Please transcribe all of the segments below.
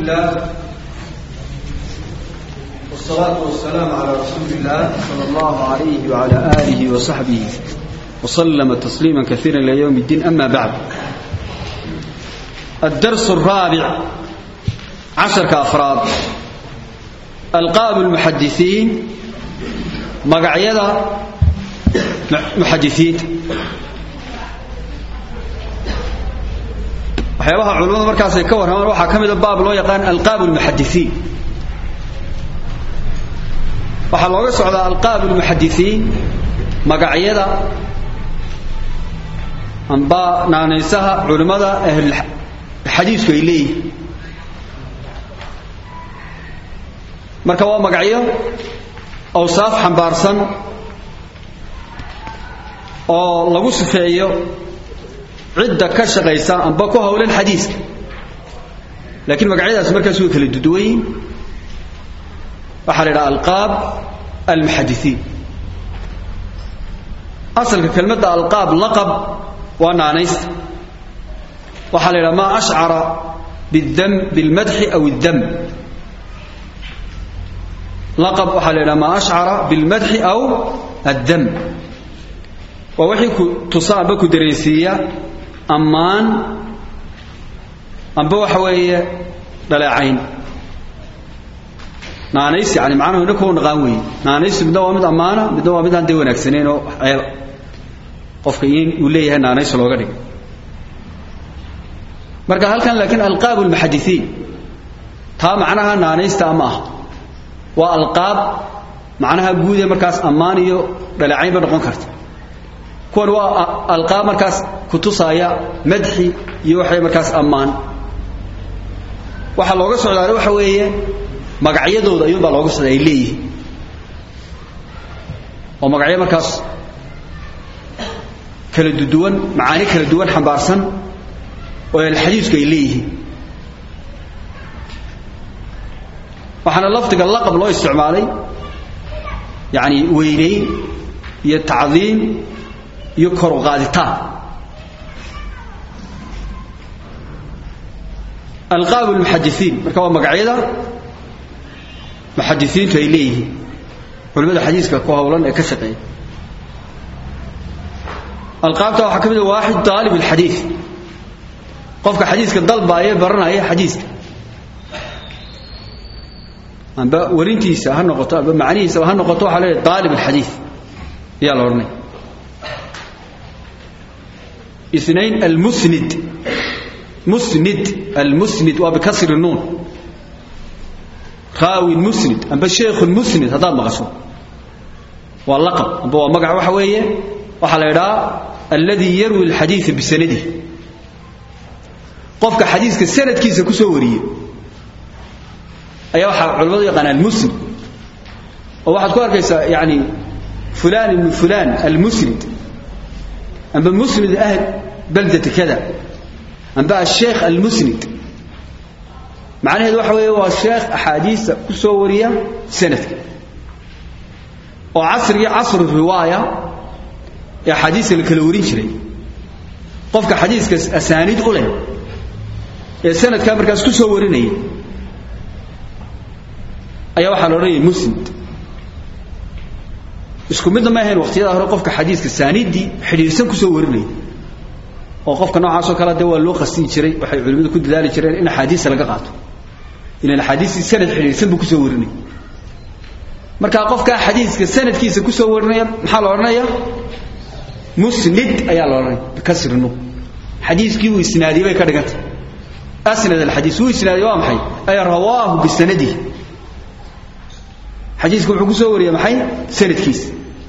لله والصلاة والسلام على رسول الله صلى الله عليه وعلى آله وصحبه وسلم تسليما كثيرا إلى يوم الدين أما بعد الدرس الرابع عشر كأفراد ألقاب المحدثين مقعيدة محدثين waxyaabaha culimmadu markaasay ka warramaan waxaa ka mida baab loo yaqaan alqaab lmuxadisiin waxaa looga socdaa alqaab lmuxadisiin magacyada amba naanaysaha culimmada ahlxadiisku ay leeyihin marka waa magacyo awsaaf xambaarsan oo lagu sifeeyo cidda ka shaqaysa amba ku hawlan xadiiska laakiin magacyadaas markaas way kala duduwan yihin waxaa la yidhaha alqaab almuxadisiin asalka kelmadda alqaab laqab waa naanaysta waxaa la yidhaha maa ashcara bidam bilmadxi aw iddam laqab waxaa la yidhaha maa ashcara bilmadxi aw addam waa wixii ku tusa amba ku dareensiiya ammaan amba waxa weeye dhaleecayn naanays yani macnahu inna kuwa naqaan weeye naanaysu midna waa mid ammaana midna waa mid aan dee wanaagsanayn oo ceeba qofka in uu leeyahay naanays looga dhigay marka halkan laakiin alqaab almuxadisiin taa macnaha naanaysta ama ah waa alqaab macnaha guud ee markaas ammaan iyo dhaleecayn ba noqon karta kuwan waa alqaab markaas kutusaaya madxi iyo waxay markaas ammaan waxaa looga socdaana waxa weeye magacyadooda ayuunbaa looga socda ay leeyihiin oo magacyo markaas kala duduwan macaani kala duwan xambaarsan oo alxadiisku ay leeyihiin waxaana lafdiga laqab loo isticmaalay yani weynayn iyo tacdiim iyo kor u qaaditaan alqaab almuxadisiin marka waa magacyada muxadisiintu ay leeyihiin culimada xadiiska ku hawlan ee ka shaqeeya alqaabta waxaa ka mid a waaxid daalib alxadiid qofka xadiiska dalbaaya baranaya xadiiska amba warintiisa ha noqoto amba macnihiisa ha noqoto waxaa leeyahay daalib alxadiid ayaa la odhanaya اثنين المسند مسند المسند وبكسر النون راوي المسند أما الشيخ المسند هذا مغشو واللقب أما هو مقع وحوية وحلا يرى الذي يروي الحديث بسنده قفك حديث السند كيس كسوري أي واحد علماء يقان المسند وواحد كوار كيس يعني فلان من فلان المسند أما مسند أهل بلدة كذا أما الشيخ المسند معنى هذا وحوي هو الشيخ أحاديث كسورية سنة وعصر عصر الرواية يا حديث الكلورين شري قفك حديث أسانيد أولي يا سنة كامر كاس كسورين أي واحد لوري مسند isku midna ma ahayn waqtiyada hore qofka xadiiska saaniidii xidhiirsan ku soo warinay oo qofka noocaas oo kale waa loo qastin jiray waxay culimadu ku dadaali jireen in xadiis laga qaato in xadiis sanad xidhiirsan buu ku soo warinay marka qofka xadiiska sanadkiisa ku soo warinaya maxaa la oranayaa musnid ayaa la oranaya bikasrinu xadiiskii uu isnaadiyay bay ka dhigantay asnad alxadiis uu isnaadiyay waa maxay ay rawaahu bisanadihi xadiisku wuxuu ku soo wariyay maxay sanadkiisa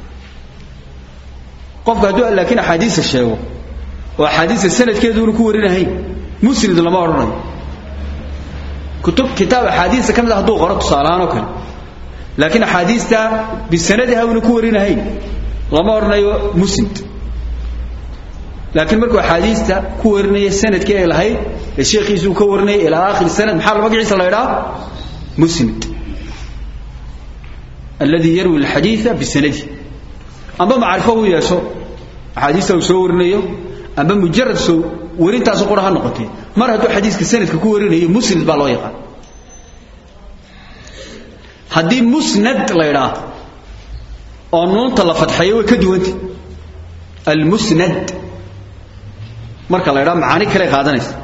qofka hadduu laakiin axaadiisa sheego oo axaadiista sanadkeeduuna ku warinahayn musnid lama odhanayo kutub kitaab axaadiista ka mid a hadduu qoro tusaalahaan oo kale laakiin axaadiista bisanadiha una ku warinahayn lama odhanayo musnid laakiin markuu axaadiista ku warinaya sanadkii ay lahayd ee sheekhiisu uu ka warinaya ilaa aakhiri sanad maxaa magaciisa la idhaa musnid الذي يروي الحديث بسنده أما معرفه يسو حديثه سو ورنيو أما مجرد سو ورنتاس قرها نقطه mar hadduu xadiiska sanadka ku warinayo musnid baa loo yaqaan haddii musnad la idhaa oo nuunta la fadxeeyo way ka duwanta almusnad marka la idhaa macaani kale qaadanaysa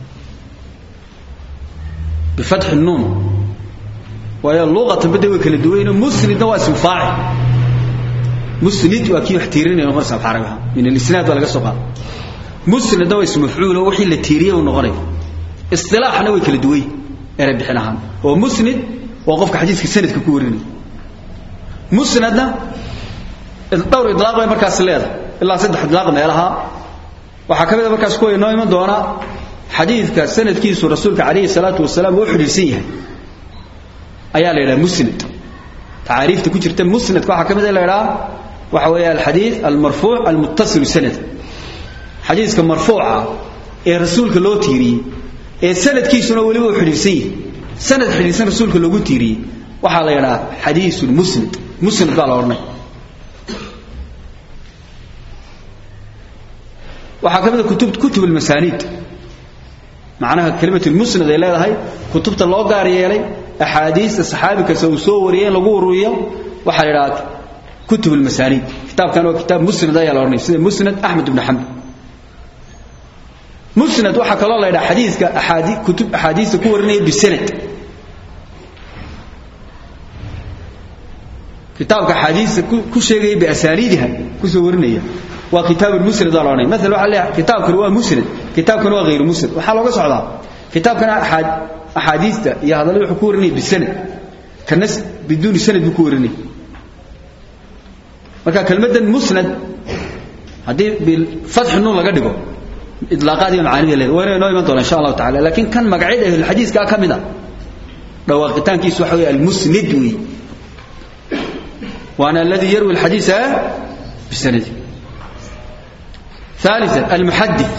bifatxi nuun waayo luqatan bade way kala duwayno musnidna waa ismu faacil musnid waa kii wax tiirinaya noqonaysa af carabiha min alisnaad baa laga soo qaada musnadna waa ismu mafcuulo wixii la tiiriyey uu noqonaya istilaaxna way kala duway eray bixin ahaan oo musnid waa qofka xadiiska sanadka ku warinaya musnadna dhowr idlaaq bay markaas leedahay ilaa saddex idlaaq meelaha waxaa ka mid a markaas kuwa inoo iman doona xadiidka sanadkiisu rasuulka calayhi salaatu wasalaam uu xidhiirsan yahay ayaa la yidhaha musnad tacaariifta ku jirta musnadka waxaa ka mid a la yidhaha waxa weeye alxadiid almarfuuc almuttasilu sanad xadiiska marfuuca ee rasuulka loo tiiriyey ee sanadkiisuna weliba uu xidhiirsan yahay sanad xidhiirsan rasuulka loogu tiiriyey waxaa la yidhaha xadiisun musnad musnad baa la odhanay waxaa ka mid a kutub kutub almasaaniid macnaha kelimat musnad ay leedahay kutubta loo gaar yeelay axaadiista saxaabi kasta uu soo wariyay in lagu ururiyo waxaa la yidhaha kutub almasaaniid kitaabkan waa kitaab musnad ayaa la odhanaya sida musnad axmed ibn xambal musnad waxaa kaloo la yidhaha xadiiska axaadi kutub axaadiista ku warinaya bisanad kitaabka axaadiista ku sheegaya biasaaniidiha kusoo warinaya waa kitaab musnad baa la odhanaya maala waxaa leeyahay kitaabkan waa musnad kitaabkan waa hayru musnad waxaa looga socdaa kitaabkana axaad axaadiista iyo hadallada wuxuu ku warinaya bisanad kana biduuni sanad buu ku warinaya marka kelmaddan musnad haddii bifatxi nuun laga dhigo idlaaqaad iyo macaanida leeda wayna inoo iman doona insha allahu tacala laakiin kan magacyada ahlulxadiiskaa ka mid a dhawaaqitaankiisu waxa weeye almusnid weeye waana alladii yarwi alxadiisa bisanadi ثالثا المحدث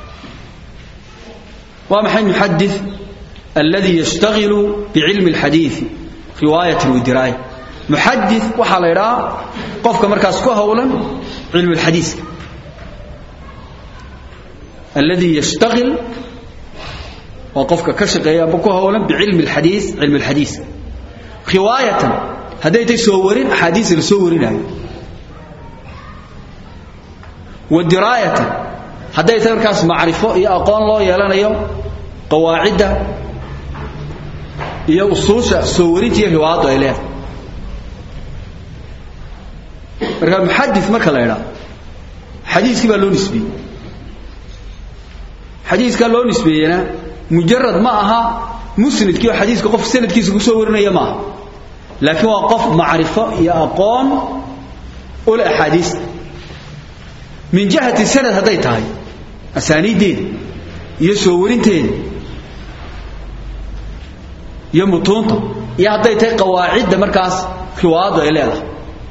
ومحي المحدث الذي يشتغل بعلم الحديث رواية ودراية محدث وحا ليرا قفك مركز كهولا علم الحديث الذي يشتغل وقفك كشغيا بكهولا بعلم الحديث علم الحديث رواية هديت سورين أحاديث السورين wadiraayatan hadday tahay markaas macrifo iyo aqoon loo yeelanayo qawaacidda iyo usuusha soo warinta iyo riwaayaddu ay leedahay marka muxadis marka la idhaa xadiiskii baa loo nisbeeyey xadiiskaa loo nisbeeyena mujarad ma aha musnadkii oo xadiiska qof sanadkiisa ku soo warinaya ma aha laakiin waa qof macrifo iyo aqoon ule axaadiista min jihati sanad hadday tahay asaaniiddeeda iyo soo warinteeda iyo mutuunta iyo hadday tahay qawaacidda markaas riwaayaddu ay leedahay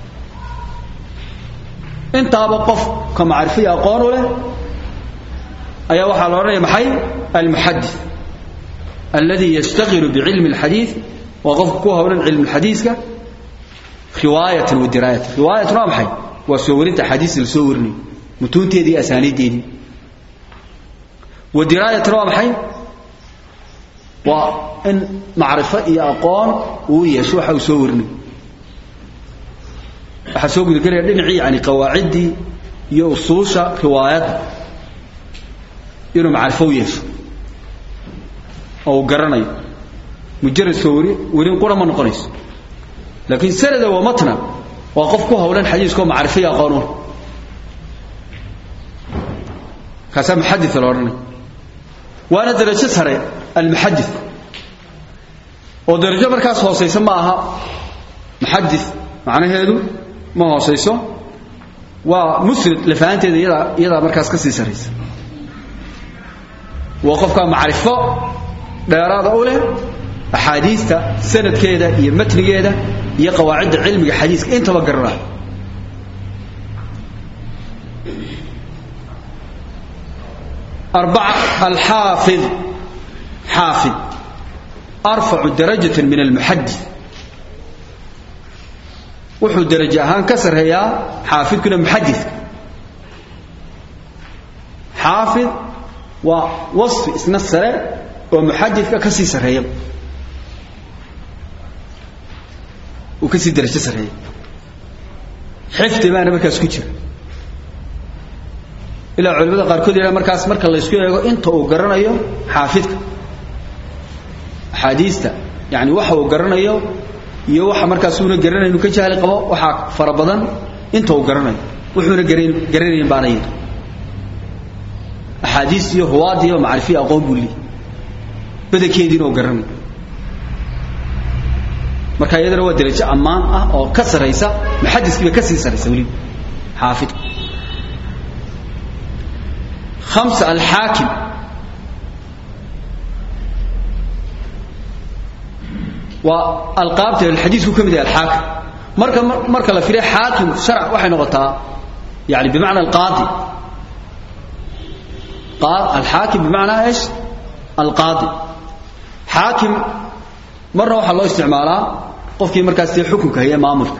intaaba qofka macrifo iyo aqoon u leh ayaa waxaa la odhanaya maxay almuxadis alladii yashtaqilu bicilmi alxadiid waa qofka ku howlan cilmi alxadiiska riwaayatan wa diraayatan riwaayatan waa maxay waa soo warinta axaadiista la soo warinayo mutuunteedii iyo asaaniiddeedii wa diraayatan waa maxay waa in macrifo iyo aqoon uu yeesho waxa uu soo warinayo waxaa soo gudagelaya dhinacii yani qawaaciddii iyo usuusha riwaayadda inuu macrifo u yeesho oo uu garanayo mujarad soo wari warin qura ma noqonayso laakiin sanada wa matna waa qof ku howlan xadiiskoo macrifo iyo aqoon u kaasaa muxadis la odhanaya waana darajo sare almuxadis oo darajo markaas hoosaysa ma aha muxadis macnaheedu ma hoosayso waa musnad lafahanteeda iyadaa iyadaa markaas ka sii saraysa waa qofkaa macrifo dheeraada u leh axaadiista sanadkeeda iyo matnigeeda iyo qawaacidda cilmiga xadiiska intaba garanaya أربعة الحافظ حافظ أرفع درجة من المحدث وحو درجة هان كسر هي حافظ كنا محدث حافظ ووصف اسم السر ومحدث كسي سر هي uu kasii darajo sarreeya xifdi baana markaas ku jira ilaa culimada qaarkood yidhaha markaas marka laysku eego inta uu garanayo xaafidka axaadiista yani waxa uu garanayo iyo waxa markaas uuna garanayn uu ka jahli qabo waxaa fara badan inta uu garanayo wuxuuna garan garanayn baana yidhi axaadiis iyo huwaad iyo macrifiya aqoon buu leeyahy badankeediina uu garanayo marka iyadana waa darajo ammaan ah oo ka saraysa muxadiskiiba ka sii saraysa weliba xaafidku خمسة الحاكم والقابته الحديث كم ذا الحاكم مركا مركا لا في حاكم شرع وحي نغطا يعني بمعنى القاضي قال الحاكم بمعنى ايش القاضي حاكم مرة وحا الله استعمالها قفكي مركز حكمك هي مامرك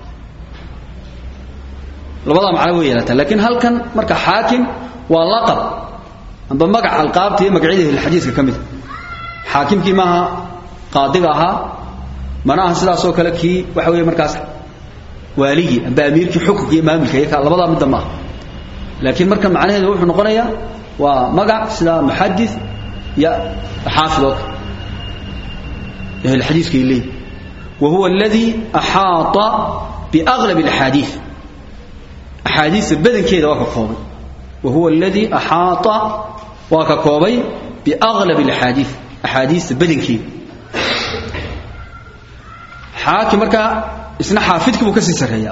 لبضا معنى ويلتا لكن هل كان مركا حاكم waa laqab amba magac alqaabta iyo magacyada xadiiska ka mid xaakimkii maaha qaadiga ahaa mana aha sidaas oo kale kii waxa weeye markaas waaligii amba amiirkii xukunka iyo maamulka iyo labadaa midda maaha laakiin marka macnaheedu wuxuu noqonayaa waa magac sida muxadis iyo xaafid oo kale ahli xadiiska ilay وهو الذي أحاط بأغلب الأحاديث أحاديث بدن كذا وكفوضي وهو الذي أحاط وككوبي بأغلب الأحاديث أحاديث بدنكي حاكم مركا اسنا حافظك بكسي سريا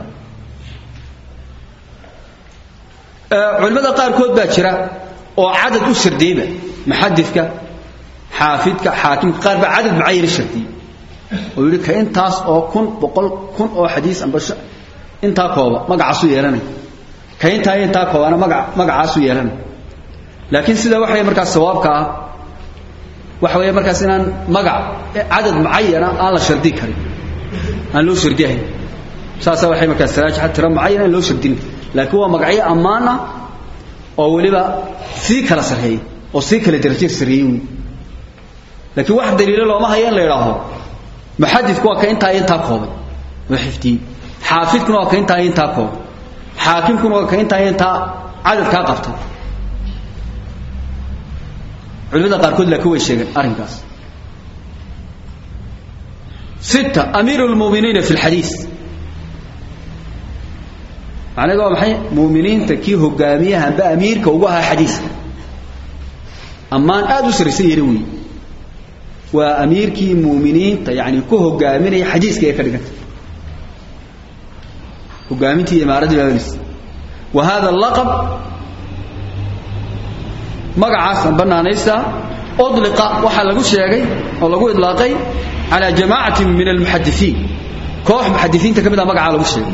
علماء قاركود باجرا oo cadad u shardeeba muxadidka xaafidka xaakimka qaar ba cadad mucayan shardiy oo yiri ka intaas oo kun boqol kun oo xadiis amba intaa kooba magacaasu yeelanay kayntaa intaa koobaana maga magacaasu yeelan laakiin sida waxay markaas sawaabka ah waxa weeye markaas inaan magac cadad mucayana aan la shardi karin aan loo shardiyahay saasa waxay markaas saraajixa tira mucayana loo shardin laakiin waa magacyo ammaan ah oo weliba sii kala sarreeyay oo sii kala darajo sarreeyay wey laakiin wax daliilo looma hayo in la idhaaho muxadidku waa ka intaa intaa koobay oo xifdiyey xaafidkuna waa ka intaa intaa koobay xaakimkuna waa ka intaa intaa cadadkaa qabtay culimada qaarkood laakiin way sheegeen arrinkaas ستة أمير المؤمنين في الحديث معنى قال محي مؤمنين تكيه قاميها بأمير كوجها حديث أما أن أدو سرسي يروي وأمير كي مؤمنين يعني كوه قامين حديث كي كرقت وقامتي إمارة بابنس وهذا اللقب مقعاس بنا نيسا أطلق وحلقوا الشيء ولقوا إطلاقي على جماعة من المحدثين كوح محدثين تكمل مقع على الشيء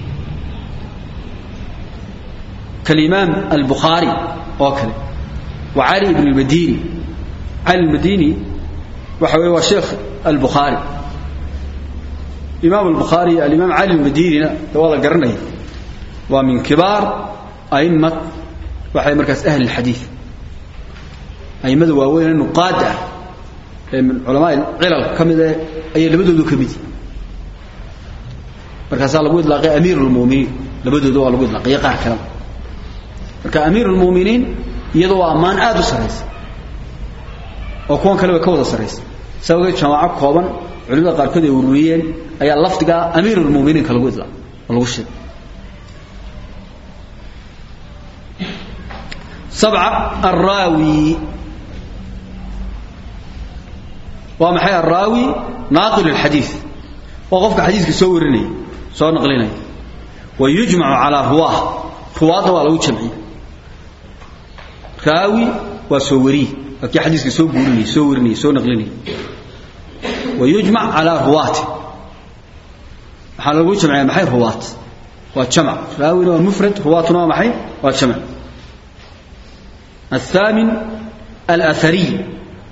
كالإمام البخاري وكذا وعلي بن المديني علي المديني وحوي وشيخ البخاري إمام البخاري الإمام علي المديني والله قرني ومن كبار أئمة وحي مركز أهل الحديث أئمة واوين النقاد من علماء العلل كمده أي لبدودو كمدي مركز الله قد لقي أمير المؤمنين لبدودو الله قد لقي قار كلام مركز أمير المؤمنين يدو أمان آدو سريس وكون كلمة كوضة سريس سوى جماعة كوبا علماء قار كده يرويين أي اللفظ أمير المؤمنين كلا قد لقي والله وشد سبعة الراوي ومحي الراوي ناقل الحديث وقفك حديثك سورني سو نقليني ويجمع على رواه رواه ولو جمعي راوي وسوري وكي حديثك سو بورني سورني سو نقليني ويجمع على رواه حال لو جمعي محي رواه وجمع راوي ومفرد رواه محي وجمع الثامن الأثري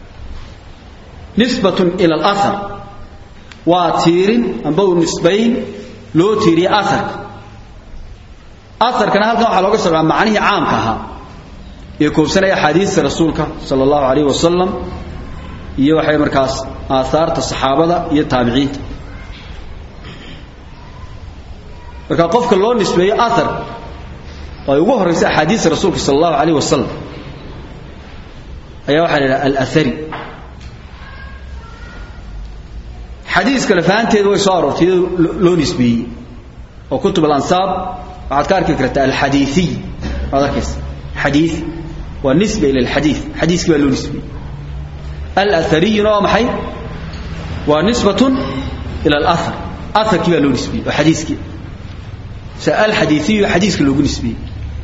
نسبة إلى الأثر واتير أنبو نسبين لو تيري أثر أثر كان هذا وحا لوغا سوغا معنيه عام كها يكون سنة حديث رسولك صلى الله عليه وسلم iyo waxay markaas aasaarta saxaabada iyo taabiciinta marka qofka loo nisbeeyo athar oo ay ugu horraysa axaadiista rasuulka sala allahu calayh wasalam ayaa waxaa la yidhaha alathari xadiiska lafahanteeda way soo aroortay iyadoo loo nisbeeyey oo kutub alansaab waxaad ka arki kartaa alxadiiiy waad arkaysa xadii waa nisba ila alxadiid xadiiskii baa loo nisbeeyey alahariyuna waa maxay waa nisbatun ila alahar aharkii baa loo nisbeeyey oo xadiiskii se alxadiiiyu xadiiska loogu nisbeeyey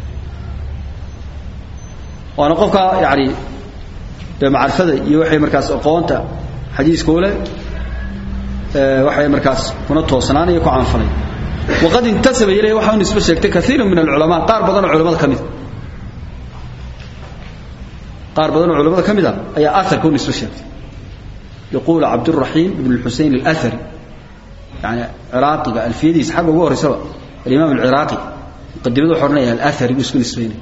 waana qofka yani dee macrifada iyo waxay markaas aqoonta xadiiska u leh waxay markaas kuna toosnaanaya ku caanfalay waqad intasaba ilayhi waxa u nisbe sheegtay kaiiru min alculamaa qaar badanoo culamada ka mida qaar badanoo culamada ka mid a ayaa aharka u nisbe sheegtay yaquulu cabduraxiim ibn xusein alahari yani ciraaqiga alfiyadiisa xagga ugu horreysaba alimaam alciraaqi muqadimadu wuxuu odhanaya alahari buu isku nisbaynaya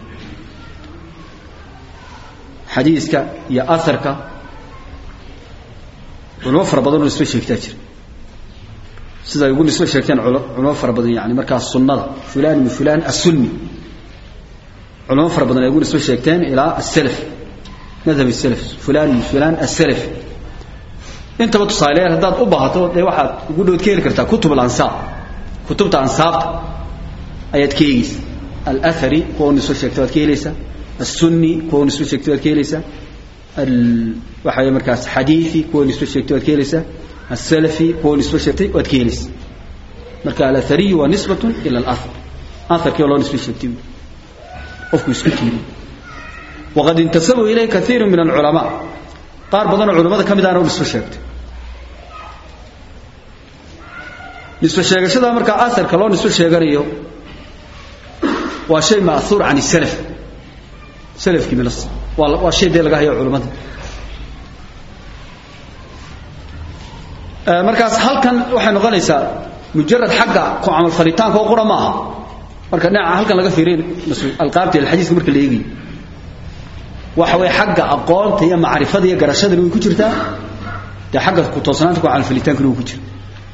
xadiiska iyo aharka culamo fara badanoo nisbe sheegtaa jira sida ay ugu nisbe sheegteen culamo fara badan yani markaas sunnada fulan min fulan asunni culamo fara badan ay ugu nisbe sheegteen ilaa asalaf madhab salaf fulan min fulan asalaf intaba tusaaleyaal haddaad u baahato dee waxaad ugu dhowd ka heli kartaa kutub alansaab kutubta ansaabta ayaad ka eegeysa alahari kuwa u nisbe sheegtay waad ka helaysaa السني كون نسبة شكتوات كيليسا وحاجة مركز حديثي كون نسبة شكتوات كيليسا السلفي كون نسبة شكتوات كيليسا مركز الأثري ونسبة إلى الأثر أثر كي الله نسبة شكتوات أفكو يسكتين وقد انتسبوا إليه كثير من العلماء قار بدن العلماء كم دانوا نسبة شكت نسبة شكت شده مركز أثر كالله نسبة شكت وشيء مأثور عن السلف salafkii milas waa waa shay dee laga hayo culimmada markaas halkan waxay noqonaysaa mujarad xagga ku camal falitaanka oo qura ma aha marka dhinaca halkan laga fiiriyo alqaabta iyo alxadiiska marka la eegayo waxa way xagga aqoonta iyo macrifada iyo garashadana way ku jirtaa dee xagga ku toosnaanta ku camal falitaankana way ku jira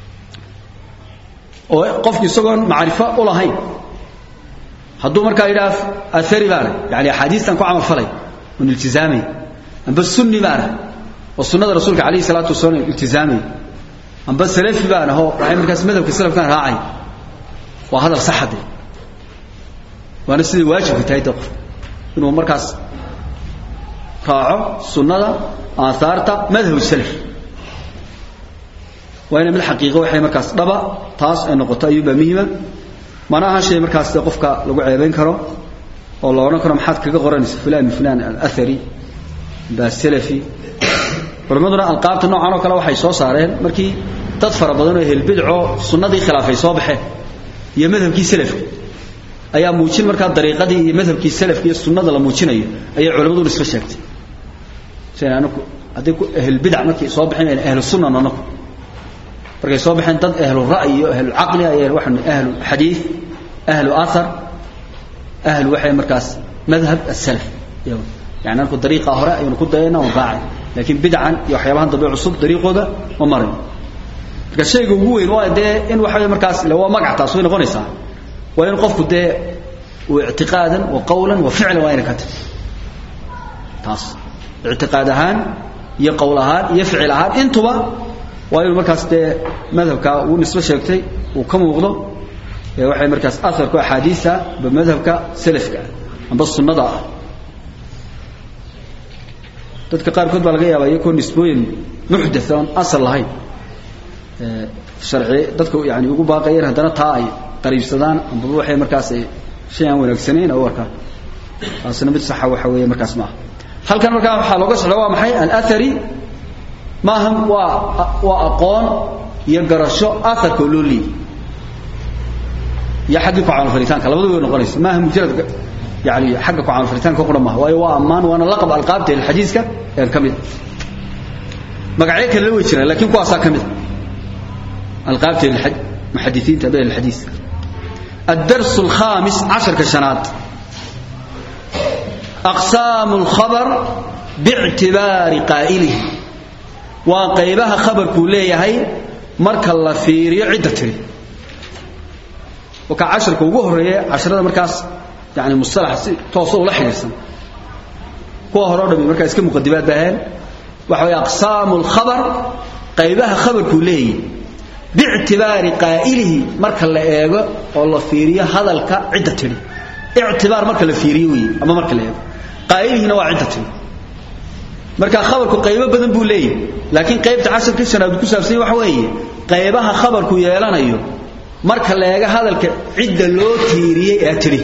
oo qofku isagoon macrifo u lahayn hadduu markaa yidhaah athari baana yani axaadiistan ku camal falay un iltizaamay amba sunni baana oo sunnada rasuulka calayhi salaatu wasalaam iltizaamay amba salafi baana oo waxay markaas madhabka salafkan raacay waa hadal saxade waana siday waajibka tahay de qof inuu markaas raaco sunnada aahaarta madhab salaf waa ina mid xaqiiqo waxay markaas dhaba taas ay noqoto ayuubaa muhima mana aha shay markaas de qofka lagu ceebayn karo oo la odhan karo maxaad kaga qoranaysa fulan min fulan alathari baa salafi culimmaduna alqaabta noocan oo kale waxay soo saareen markii dad fara badan oo helbidco sunnadii khilaafay soo baxeen iyo madhabkii salafka ayaa muujin markaa dariiqadii iyo madhabkii salafka iyo sunnada la muujinayo ayay culimmadu nisbe sheegtay sina anaku haddii ku ahlulbidac markay soo baxeen ayna ahlu sunnan anaku markay soo baxeen dad ahlu ra'yi iyo ahlu caqli ayay waxaan ahlu xadiid ahlu athar ahlu waxay markaas madhab as-salaf yani anku dariiqa hore aynu ku dayana oo raacay laakiin bidcan iyo waxyaabahan dambe cusub dariiqooda ma marin marka shayga ugu weyn waa dee in waxa markaas le waa magac taas way noqonaysaa waa in qofku dee uu ictiqaadan wa qawlan wa ficlan waa ina ka tahay taas ictiqaad ahaan iyo qowl ahaan iyo ficil ahaan intuba waa inuu markaas dee madhabka uu nisbo sheegtay uu ka muuqdo ee waxay markaas aharku axaadiisa ba madhabka salafka amba sunnada ah dadka qaarkood baa laga yaabaa iyakoo nisbooyin muxdath oon asal lahayn sharci dadka yani ugu baaqayeen haddana taa ay qariibsadaan ambaba waxay markaas shay aan wanaagsanayn oo arkaan taasina mid saxa waxa weeye markaas maaha halkan markaa waxaa looga socda waa maxay alathari maaha waa waa aqoon iyo garasho aharka oo loo leeyay iyo xaggii ku camalfalitaanka labadu way noqonaysa maaha mujarad yani xagga ku camalfalitaanka qura maaha waayo waa ammaan waana laqab alqaabta ilxadiiska een ka mid magacyo kale la way jiraan laakiin kuwaasaa ka mid alqaabta muxadisiinta bee alxadiis الدرس الخامس عشر كشنات أقسام الخبر باعتبار قائله وقيبها خبر كلية هي مرك الله فيري عدة تري وكا عشر كوغو هريه عشرة مركز يعني مصطلح توصل ولا حديثا كو هرو دبي مركز كم مقدمات بهان وحوي أقسام الخبر قيبها خبر كليه باعتبار قائله مركا لا ايغو او لا فيريو هدلك عده تري اعتبار مركا لا فيريو وي اما مركا لا ايغو قائله waa عده تري marka khabarku qaybo badan buu leeyahay laakiin qaybta casharka shanaad ku saabsan waxa weeye qaybaha khabarku yeelanayo marka la eega hadalka cidda loo tiiriyay ee tiri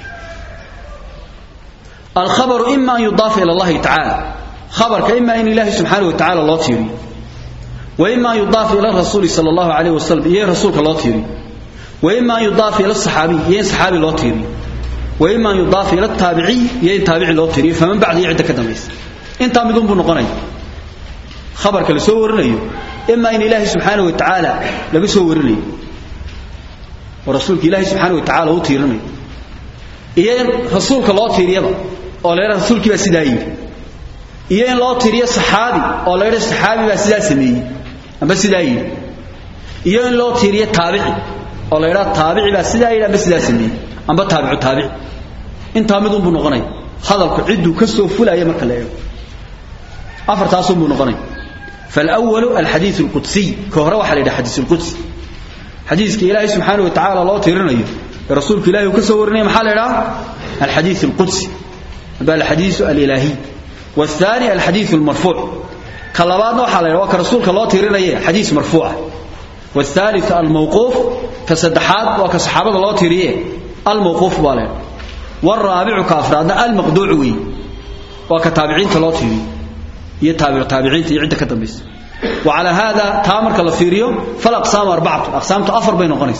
الخبر إما أن يضاف إلى الله تعالى خبر إما أن الله سبحانه وتعالى الله تيري وإما أن يضاف إلى الرسول صلى الله عليه وسلم يا رسولك الله تيري وإما أن يضاف إلى الصحابي يا صحابي الله تيري وإما أن يضاف إلى التابعي يا تابعي الله تيري فمن بعد يعد كدميس انت مدون بنقني خبرك اللي سورنيو إما أن الله سبحانه وتعالى لبي سورني ورسولك الله سبحانه وتعالى هو تيرني إيه رسولك الله تيريبا oo leeyahay rasuulkii baa sidaa yiri iyo in loo tiriyo saxaabi oo leeyahay saxaabi baa sidaa sameeyay amba sidaa yiri iyo in loo tiriyo taabici oo leeyahay taabici baa sidaa yiri amba sidaa sameeyay amba taabicu taabici inta mid uu noqonay hadalku ciduu ka soo fulaya marka la eego afartaas uu noqonay فالأول الحديث القدسي كهرة وحل إلى حديث القدسي حديث إلهي سبحانه وتعالى الله تيرنا رسولك إلهي وكسورني محل إلى الحديث القدسي بل الحديث الإلهي والثاني الحديث المرفوع كلابات نوحا لنا وكرسولك الله تيرين حديث مرفوع والثالث الموقوف كصدحات وكصحابة الله تيريه الموقوف بالين والرابع كافراد المقدوعوي وكتابعين الله تيريه يتابع تابعين يعد كتبس وعلى هذا تامر كالفيريو فالأقسام أربعة أقسام تأفر بين قنيس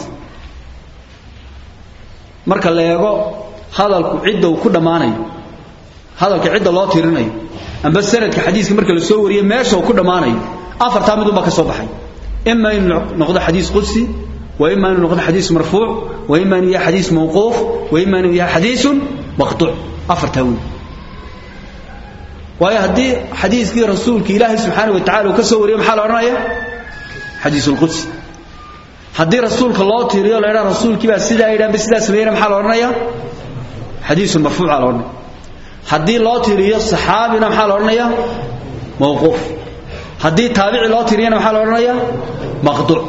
marka la eego hadalku cidda uu ku dhamaanayo hadalka cidda loo tirinayo amba sanadka xadiiska marka la soo wariyo meesha uu ku dhamaanayo afarta mid uma ka soo baxay imma in noqdo xadiis qudsi wa imma in noqdo xadiis marfuuc wa imma in yahay xadiis mawquuf wa imma in yahay xadiis maqtu' afarta weey waayo hadii xadiiskii rasuulka ilaahay subxaanahu wa ta'ala uu ka soo wariyo maxaa la oranayaa xadiisul qudsi haddii rasuulka loo tiiriyo la yidhaha rasuulkii baa sidaa yidhahan ba sidaa sameeyena maxaa la odhanayaa xadiisun marfuuca la odhanaya haddii loo tiiriyo saxaabina maxaa la odhanayaa mawquuf haddii taabici loo tiiriyana maxaa la odhanayaa maqduuc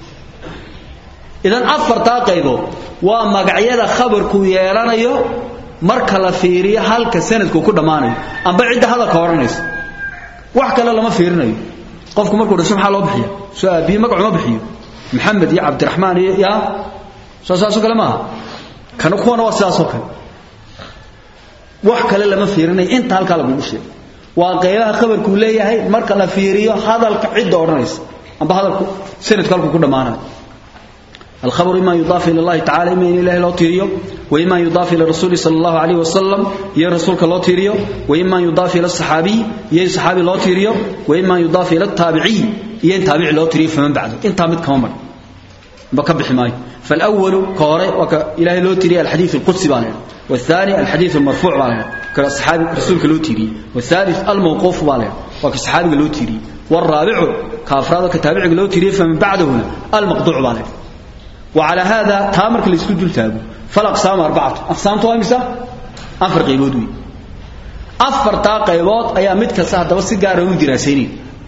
idan afartaa qaybood waa magacyada khabarku yeelanayo marka la fiiriyo halka sanadku ku dhammaanayo amba cidda hadalka odhanaysa wax kale lama fiirinayo qofku markuu dhasho maxaa loo bixiya soo aabiye magacu ma bixiyo محمد يا عبد الرحمن يا ساساسو kale ma kana kuwana waa sidaas oo kale wax kale lama fiirinay inta halka lagu sheegay waa qeybaha khabarku leeyahay marka la fiiriyo hadalka cid oranaysa amba hadalku sanad kalku ku dhamaanayo الخبر إما يضاف إلى الله تعالى إما إلى الله لا تيريو وإما يضاف إلى الرسول صلى الله عليه وسلم يا رسولك لا تيريو وإما يضاف إلى الصحابي يا صحابي لا تيريو وإما يضاف إلى التابعي يا تابع لا تيريو فمن بعده أنت مد كمر بكبح ماي فالأول قارئ وك إلهي لو تيري الحديث القدسي بالنا والثاني الحديث المرفوع بالنا كالصحابي رسولك لو تيري والثالث الموقوف بالنا وكالصحابي لو تيري والرابع كافراد كتابع لو تيري فمن بعده هنا المقطوع بالنا وعلى هذا تامرك اللي يسكت جلتابه فالأقسام أربعة أقسام توامسة أفر قيبود وي أفر تا قيبود أيا مدك سهد بس قاره دراسيني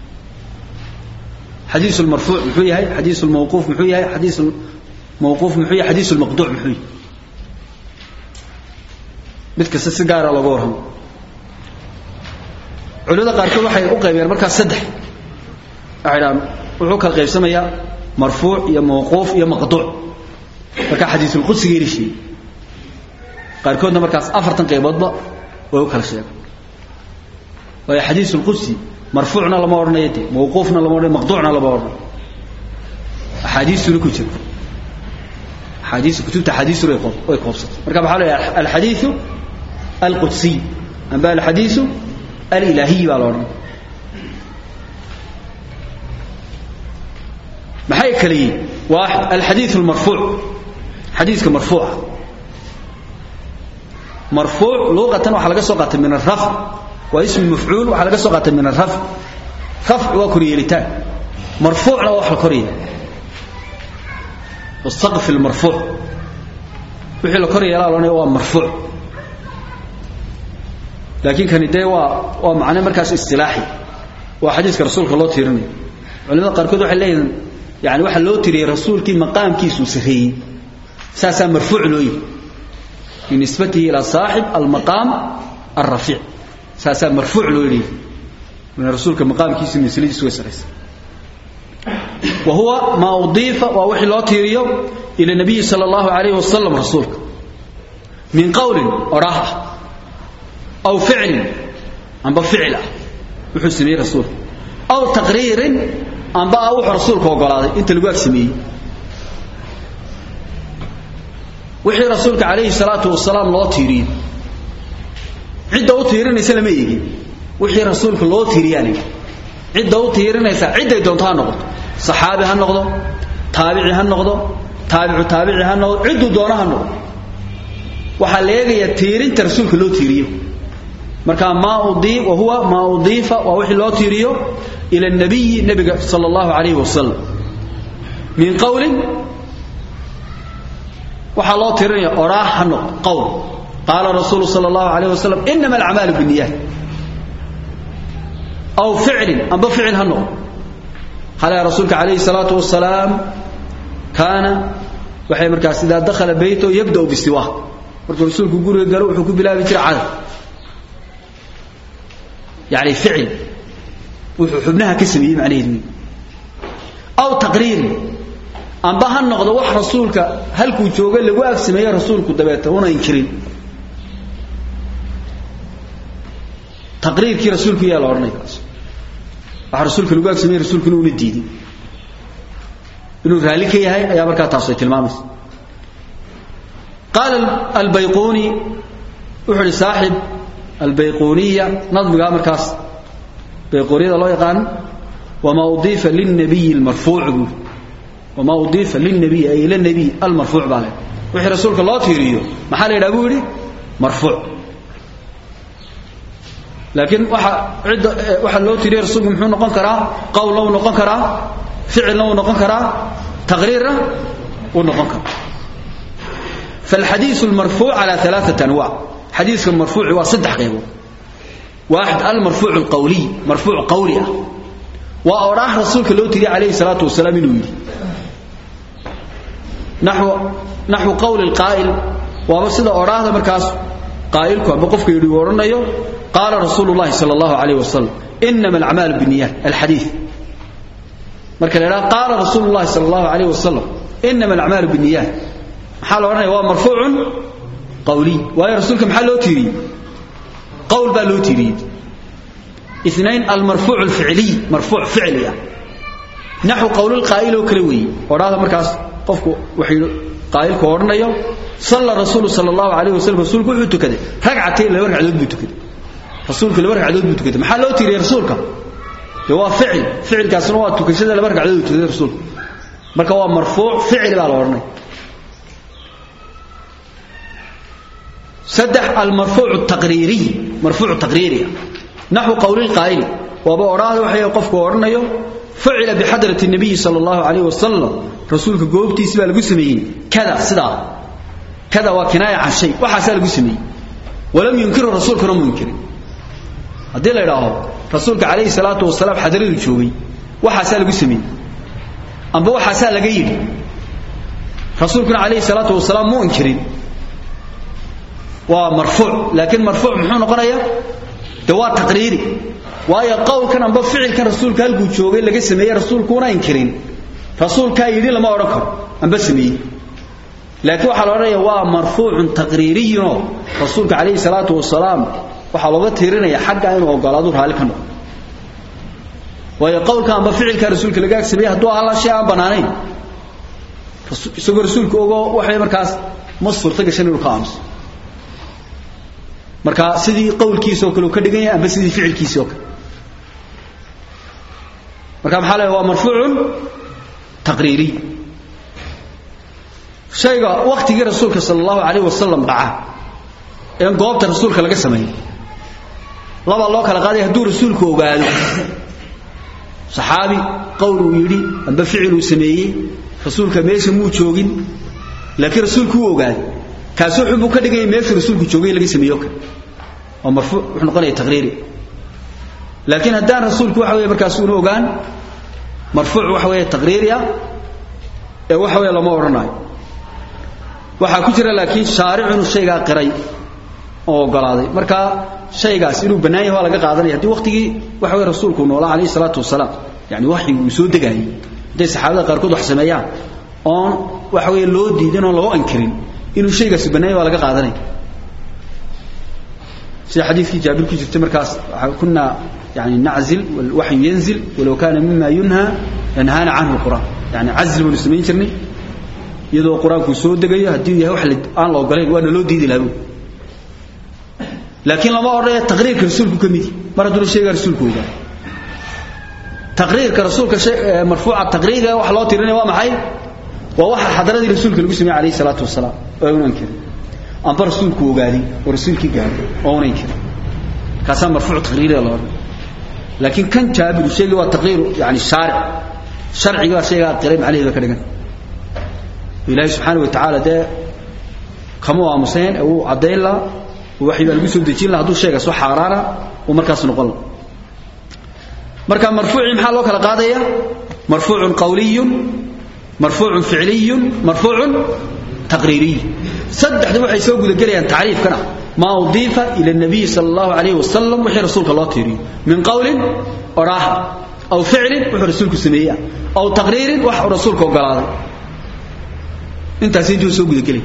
حديث المرفوع محوي هاي حديث الموقوف محوي هاي حديث الموقوف محوي حديث المقطوع محوي مدك سهد الله قورهم علوذا قاركو waxay u qaybiyeen marka saddex ayaan wuxuu kala qaybsamayaa مرفوع يا موقوف يا مقطوع marka xadiis qudsi geerishi qaarkoodna markaas afartan qayboodba way u kala sheegay way xadiis qudsi marfuucna lama oranayo de mawquufna lama oranayo maqtuucna lama oranayo axaadiisuna ku jirta axaadiis kutubta axaadiisu way qoob way qoobsatay marka waxaa leeyahay alxadiisu alqudsi amba alxadiisu alilahiy baa la oranaya maxay kaliye واحد الحديث المرفوع حديث مرفوع مرفوع لغة waxa laga soo qaatay min الرفع واسم مفعول waxa laga soo qaatay min الرفع رفع waa koriyelitaan مرفوعna waa wax la koriyo والسقف المرفوع wixii la kor yeelaa loonaya waa marfuuc laakiin kani dee waa waa macne markaas istilaaxi waa xadiiska rasuulka loo tiirinayo culimada qaarkood waxay leeyihiin yani waxaa loo tiriyey rasuulkii maqaamkiisuu sarreeyey saasaa marfuuc loo yihi binisbatihi ilaa saaxib almaqaam alrafiic saasaa marfuuc loo yidhi min rasuulka maqaamkiisa misladiisu way saraysa wa huwa maa udiifa waa wixii loo tiiriyo ila nabiyi sala allahu alayhi wasalam rasuulka min qowlin odhaah ah aw ficlin amba ficil ah wuxuu sameeyey rasuulka aw taqriirin amba ah wuxuu rasuulka ogolaaday inta lagu ag sameeyey wixii rasuulka calayhi salaatu wasalaam loo tiiriyey cidda u tiirinaysa lama eegin wixii rasuulka loo tiiriyaa la yidhi cidda u tiirinaysa cidday doonto ha noqoto saxaabi ha noqdo taabici ha noqdo taabicu taabici ha noqdo cidduu doono ha noqdo waxaa la eegayaa tiirinta rasuulka loo tiiriyo marka maa udii wa huwa maa udiifa waa wixii loo tiiriyo ila nabiyi nabiga sala allahu calayhi wasalam min qowlin waxaa loo tirinaya odhaah ha noqdo qowl qaala rasuulu sala allahu calayh wasalam inama alacmaalu binniyaat aw ficlin amba ficil ha noqdo halaa rasuulka calayhi salaatu wasalaam kaana waxay markaas idaa dakhala beyto yabda'u bisiwaa markuu rasuulku guriga galo wuxuu ku bilaabi jiray cadar yani ficil wuxuu xubnaha ka sameeyey macnaheedu aw taqriirin amba ha noqdo wax rasuulka halkuu jooga lagu ag sameeye rasuulku dabeeta una inkirin taqriirkii rasuulku yaa la odhanaya kaas waxa rasuulka lagu ag sameeye rasuulkuna una diidin inuu raalli ka yahay ayaa markaa taas ay tilmaamaysa qaala albayquni wuxuu ihi saaxib albayquniya nadmigaa markaas bayquniyada loo yaqaano wamaa udiifa lilnabiyi almarfuuc buu wamaa udiifa lilnabiy ay ila nabiy almarfuuc baa le wixii rasuulka loo tiiriyo maxaa la yidhaha buu yidhi marfuuc laakiin waxa cidda waxa loo tiiriya rasuulku muxuu noqon karaa qowlna wuu noqon karaa ficilna wuu noqon karaa taqriirna wuu noqon karaa فالحديث المرفوع على ثلاثة أنواع حديث المرفوع هو صدح قيبه واحد المرفوع القولي مرفوع قولي وأراه رسولك لو تري عليه الصلاة والسلام إنه يدي نحو نحو قول القائل وبسد أراه مركز قائلك بقفك يدي ورنيو قال رسول الله صلى الله عليه وسلم إنما الأعمال بالنيات الحديث مركز قال رسول الله صلى الله عليه وسلم إنما الأعمال بالنيات maxaa la odhanaya waa marfuucun qawliy waayo rasuulka maxaa loo tiiriyey qowl baa loo tiiriyey اثنين المرفوع الفعلي مرفوع فعلي نحو قول القائل وكلا وي وراها مركاس قفكو وحي قائل كورنيو صلى الرسول صلى الله عليه وسلم رسولك وحو تكده ركعتين لو ركعدود بو تكده رسولك لو ركعدود بو تكده maxaa loo tiiriyey rasuulka waa ficil ficilkaasna waa tukashada laba ragcadood tukada rasuulka marka waa marfuuc ficil baa la oranay سدح المرفوع التقريري مرفوع التقريري نحو قول القائل وابا أراد وحي قفك ورنيو فعل بحضرة النبي صلى الله عليه وسلم رسولك قوبتي سبا لقسمين كذا صدا كذا وكناية عن شيء وحسا لقسمين ولم ينكر الرسول كرم منكر هذا لا يراه رسولك عليه الصلاة والسلام حضر الجوبي وحسا لقسمين أما وحسا لقيل رسولك عليه الصلاة والسلام مو انكرين ومرفوع لكن مرفوع محو نقنيا دواء تقريري وايا قول كان amba ficilkan rasuulka halkuu joogay laga sameeyay rasuulkuna inkirin rasuulka yiri lama oran karo amba sameeyay laakiin waxa la oranayaa waa marfuucun taqriiriyun rasuulka kaleey salaatu wasalaam waxa looga tiirinaya xagga inuu ogolaado raali ka noqdo waayo qowlka amba ficilka rasuulka laga sameeyay haduu alla shay aan banaanayn isagoo rasuulku ogo waxay markaas ma suurta gashan inuu ka aamuso marka sidii qowlkiisa oo kale ka dhigan yahay amba sidii ficilkiisa oo kale marka maxaa leeyahay waa marfuucun taqriiri shayga waqtigii rasuulka sallallahu alayhi wasallam dhaca ee goobta rasuulka laga sameeyay laba loo kala qaaday haduu rasuulku ogaado saxaabi qowl uu yiri amba ficil uu sameeyay rasuulka meesha muu joogin laakiin rasuulku uu ogaaday kaasi wuxuu buu ka dhigaya meeshuu rasuulku joogay laga sameeyo kale oo marfuuc wuxuu noqonaya taqriiri laakiin haddaan rasuulku waxa weeye markaas uuna ogaan marfuuc waxa weeye taqriiri ah ee waxa weeye lama odhanayo waxaa ku jira laakiin shaaricu inuu shaygaa qiray oo ogolaaday marka shaygaas inuu bannaan yahay waa laga qaadanaya haddii waqtigii waxa weye rasuulku noolaa calayhi salaatu wasalaam yani waxyigu uu soo degaayay hadday saxaabada qaarkood wax sameeyaan oon waxa weeye loo diidin oon loo ankirin inuu shaygaasi bannaan yahay waa laga qaadanaya sida xadiidkii jaabir ku jirtay markaas kunaa yani naczil walwaxyu yanzil walow kaana mima yunha yanhaana canhu lqur'aan yani cazl baynu samayn jirnay iyadoo qur-aanku soo degayo haddii yahay wax aan la ogolayn waana loo diidi lahaa laakiin lama odhanaya taqriirka rasuulku ka midi mar hadduna sheegaa rasuulku ogaa taqriirka rasuulka marfuuca taqriiriga waxa loo tirinaya waa maxay waa waxa xadaradii rasuulka lagu sameeyey alayhi salaatu wasalaam oo una inkirin amba rasuulku ogaaday oo rasuulkii gaaday oo una inkirin kaasaa marfuuc taqriiriga la odhan laakiin kan jaabiru sheegay waa taqriiru yani shaaric sharciga waa shaygaa qiray macnaheeda ka dhigan ilaahay subxaana wa tacaala dee kama aamuseen ee uu caddayn laha waxii baa lagu soo dejin laha hadduu sheegaas wax xaaraana uu markaas noqon laha marka marfuucii maxaa loo kala qaadaya marfuucun qawliyun marfuucun ficliyun marfuucun taqriiriy saddexda waxay soo gudagelayaan tacriifkana maa udiifa ila nabiyi sala allahu alayhi wasalam wixii rasuulka loo tiiriyo min qawlin odhaaha aw ficlin wuxuu rasuulku sameeyaa aw taqriirin wax uu rasuulka ogolaaday intaas intuu soo gudagelay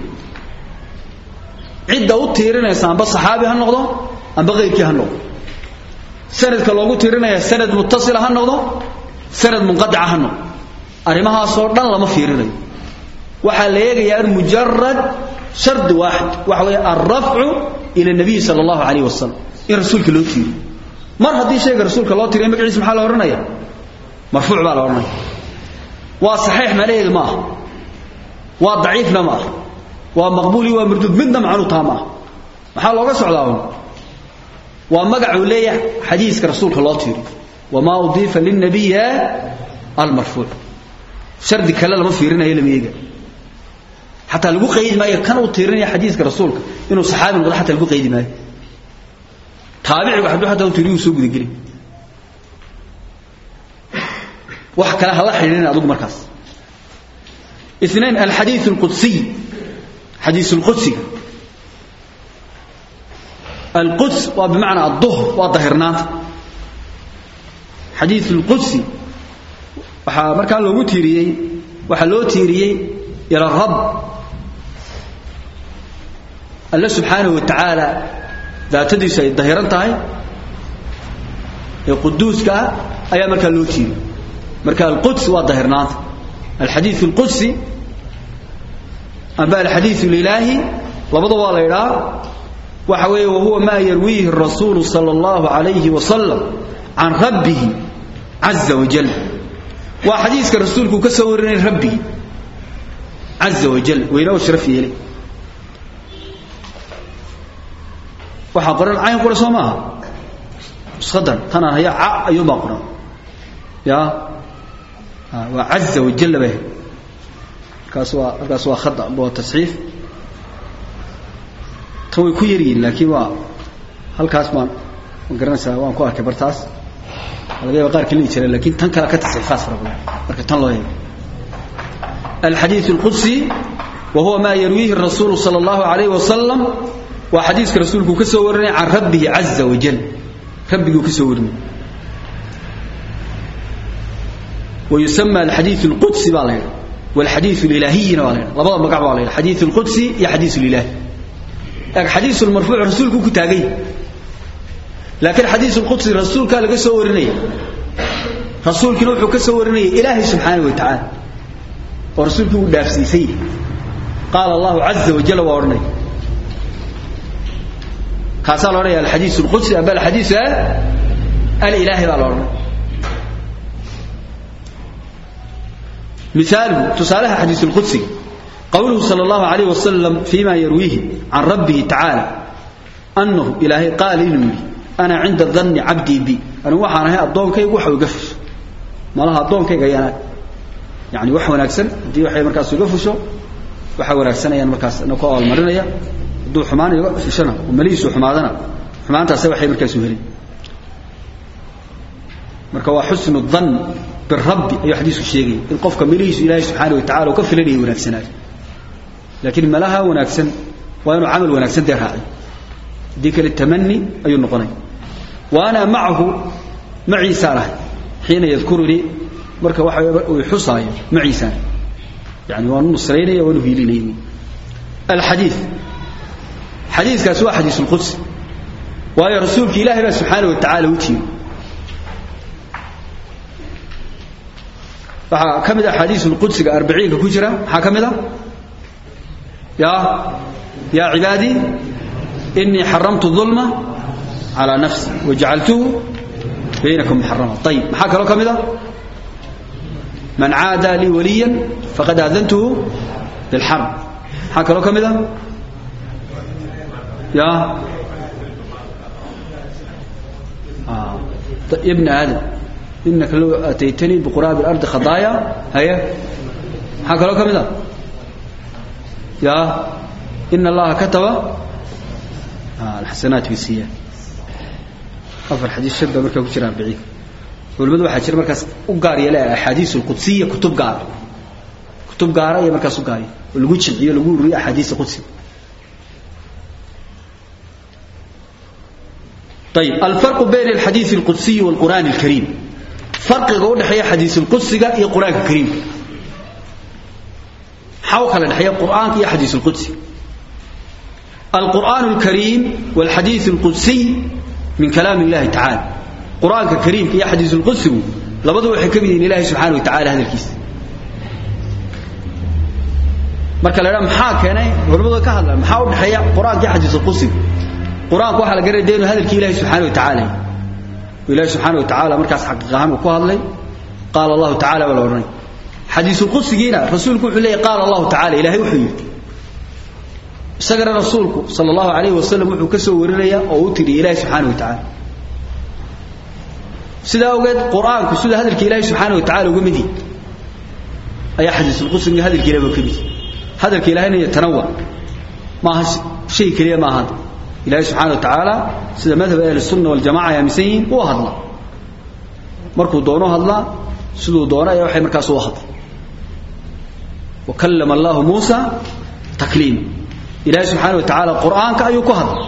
cidda u tiirinaysa amba saxaabi ha noqdo amba qayrkii ha noqdo sanadka loogu tiirinaya sanad mutasila ha noqdo sanad munqadica ha noqdo arrimahaasoo dhan lama fiirinayo waxaa la eegayaa mujarad shardi waaxid waxa weeye alrafcu ila nabiyi sala allahu calayh wasalam in rasuulka loo tiiriyo mar haddii shayga rasuulka loo tiriya magaciisa maxaa la odhanaya marfuuc baa la odhanaya waa saxiix macnaheedu ma aha waa daciifna ma aha waa maqbuuli waa marduud midna macnuu taa ma aha maxaa looga socdaa un waa magacuu leeyahay xadiiska rasuulka loo tiiriyo wamaa udiifa lilnabiya almarfuuc shardi kale lama fiirinayo lama eega xataa lagu qaydi maayo kan uu tiirinaya xadiiska rasuulka inuu saxaabi noqdo xataa lagu qaydi maayo taabicigu hadduu xataa uu tiiriyo soo gudageli wax kale hala xidhiidhin adigu markaas اثنين الحديث القدسي حديث القدسي القدس وبمعنى الظهر وظهرنات حديث القدسي waxa marka loogu tiiriyay waxa loo tiiriyay ila rabb Allah subhanahu wa ta'ala daatadiisa ay dahiran tahay ee quduuska ayaa marka loo tiiriyay marka al-quds waa dahirnaanta الحديث القدسي أما الحديث الإلهي لبضوا والإله وحوي وهو ما يرويه الرسول صلى الله عليه وسلم عن ربه عز وجل وحديث الرسول كسورني ربي عز وجل وإله شرفي إليه وحقرن عين قرى سماها صدر تنا هي ع أيوم قرن يا وعز وجل به كاسوا كاسوا خطأ بو تصحيف توي ku yariin laakiin waa halkaas baan garanaysaa waan ku arkay bartaas laga yaabo qaar kale jiray laakiin tan kala ka tasxiifaas rabaa marka tan loo yeeyo الحديث القدسي وهو ما يرويه الرسول صلى الله عليه وسلم وحديث رسولك كسورني عن ربه عز وجل ربك كسورني ويسمى الحديث القدسي بالله والحديث الإلهي بالله لبضا مقع بالله الحديث القدسي يا حديث الإله حديث المرفوع رسولك كتاغي لكن حديث القدسي رسولك لغا سورني رسولك نوحو كسورني إلهي سبحانه وتعالى ورسولك ودافسيسي قال الله عز وجل وورني كاسال ورني الحديث القدسي أبا الحديث الإلهي بالورني مثال تسالها حديث القدسي قوله صلى الله عليه وسلم فيما يرويه عن ربه تعالى أنه إلهي قال إنه أنا عند الظن عبدي بي أنا وحانا هي الضون كي وحا وقفش ما لها الضون كي قيانا يعني وحا ونكسن دي وحي مركز وقفشو waxaa wanaagsanayaan markaas na ku abaalmarinaya hadduu xumaan iga fishana oo malihiisu xumaadana xumaantaase waxay markaasu helin marka waa xusnu dhan birabbi ayuu xadiisku sheegaya in qofka malihiisu ilaahay subxaana wa tacala uu ka filanaya wanaagsanaayo laakiin malaha wanaagsan waa inuu camal wanaagsan dee raaciy haddii kale tamani ayuu noqonaya wa ana macahu maciisaan ahay xiina yadkurunii marka waxa uu xusaayo maciisaan yani waanu nusraynaya waanu hiilinaya alxadiid xadiiskaasi waa xadiis lqudsi waayo rasuulka ilaahay baa subxaana wa tacaala u tiimi waxaa ka mid a xadiis lqudsiga arbiciinka ku jira maxaa ka mid a ya ya cibaadii inii xaramtu ظulma calى nafsi wajacaltuhu baynakum muxarama ayib maxaa kaloo ka mid a man caada lii waliya faqad aadantuhu bilxarb maxaa kaloo ka mid a ya ibn aadam inaka low ataytanii biquraabi اlardi khadaaya haye maxaa kaloo ka mid a ya in allaha kataba alxasanaat bisiya afar xadiis shan baa markaa ku jira arbiciin culimadu waxaa jira markaas u gaar yeela axaadiis alqudsiya kutub gaara kutub gaara iyo markaas u gaarya oo lagu jimciyo lagu ururiyo axaadiisa qudsiga ayib alfarqu bayna alxadiid alqudsiyi walqur'aan alkariim farqiga u dhexeeya xadiis alqudsiga iyo qur-aanka kariimka maxaa u kala dhexeeya qur'aanka iyo xadiis alqudsi القرآن الكريم والحديث القدسي من كلام الله تعالى قرآن كريم يا حديث القدسي لبدو حكم من الله سبحانه وتعالى هذا الكيس marka la maxaa keenay culimadu ka hadlaan maxaa u dhaxeeya quraanka iyo xadiis qudsi quraanka waxa la garay deenu hadalkii ilaahay subhanahu wa ta'ala ilaahay subhanahu wa ta'ala markaas xaqiiqahan ku hadlay qaala allah ta'ala wala waran xadiis qudsigiina rasuulku wuxuu leeyahay qaala allah ta'ala ilaahay wuxuu yiri isagana rasuulku sal allahu alayh wasalam wuxuu ka soo warinaya oo u tidhi ilahi subxaana wa tacaala sidaa ogeed qur-aanku sida hadalka ilaahi subxaana wa tacala uga mid yihi ayaa xadiisulqudsiga hadalka ilahi ba ka mid hadalka ilahina iyo tanawa maaha shay keliya maaha ilahi subxaana wa tacaala sida madhab ahli sunna waljamaca ay aaminsan yihiin uu hadla markuu doono hadlaa siduu doono ayaa waxay markaas u hadla wa kallama allahu muusa takliima ilaahay subxaana wa tacaala qur'aanka ayuu ku hadlay